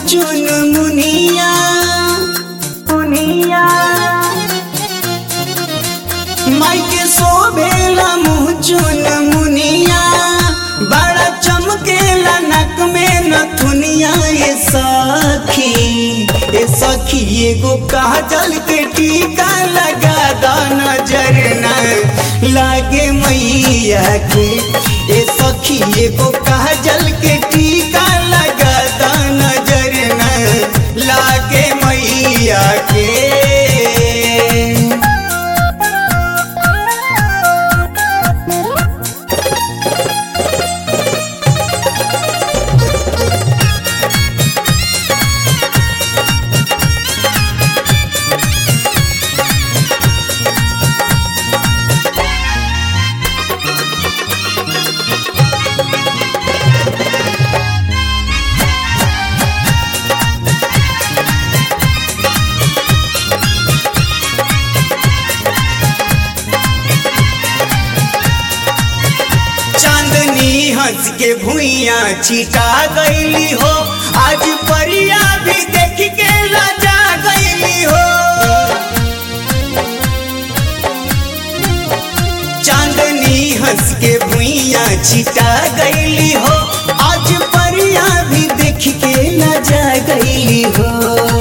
चुन मुनिया मुनिया माई के शोभेला मुँह चुन मुनिया बड़ा चमकेला नक में नथुनिया ये सखी ए सखी एगो काजल के टीका लगा दा नजर न लागे मैया के ए सखी एगो काजल के टीका लगा दा नजर न लागे मैया के चांदनी हंस के भुइया छिटा गईली हो आज परिया भी देख के लजा गईली हो चांदनी हंस के भुइया छिटा गईली हो आज परिया भी देख के लजा गईली हो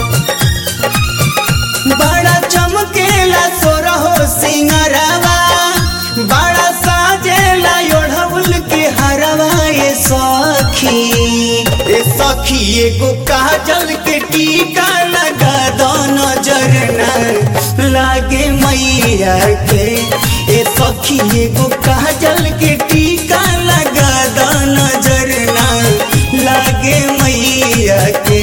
बड़ा चमकेला सोरहो सिंगरवा बड़ा साजेला योढ़उल के हरवा ये सखी ए सखी एगो काजल के टीका लगा दो नजर न लागे मैया के ए सखी एगो काजल के टीका लगा दो नजर न लागे मैया के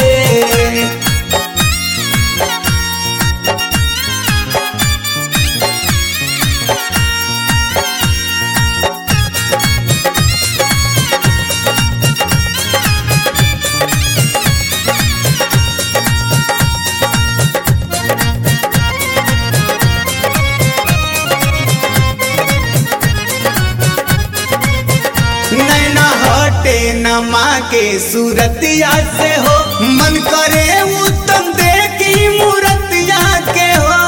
नैना हटे नमा के सूरतिया से हो मन करे उत्तम देखी मूरतिया के हो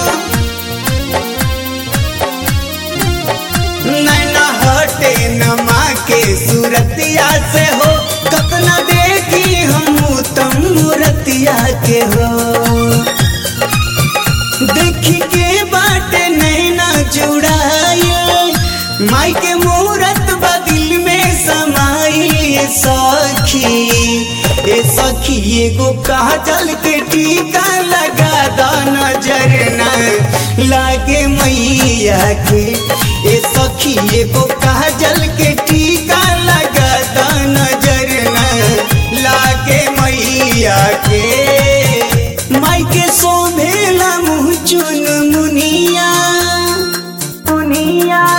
नैना हटे नमा के सूरतिया से हो कतना देखी हम उत्तम मूरतिया के हो देखी के बाटे नैना जुड़ाई माई के मूरत बदिल में समाई ए सखी ए सखी एगो काजल के टीका लगा दा नजर न लागे मैया के ए सखी एगो काजल के टीका लगा दा नजर न लागे मैया के माई के शोभेला मुँह चुन मुनिया मुनिया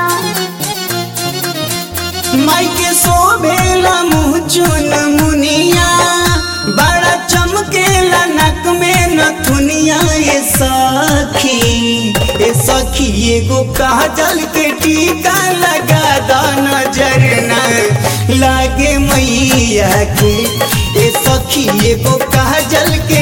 माई के शोभेला मुँह चुन मुनिया बड़ा चमकेला नक में नथुनिया ये सखी ए सखी एगो काजल के टीका लगा दा नजर न लागे मैया के ए सखी एगो काजल के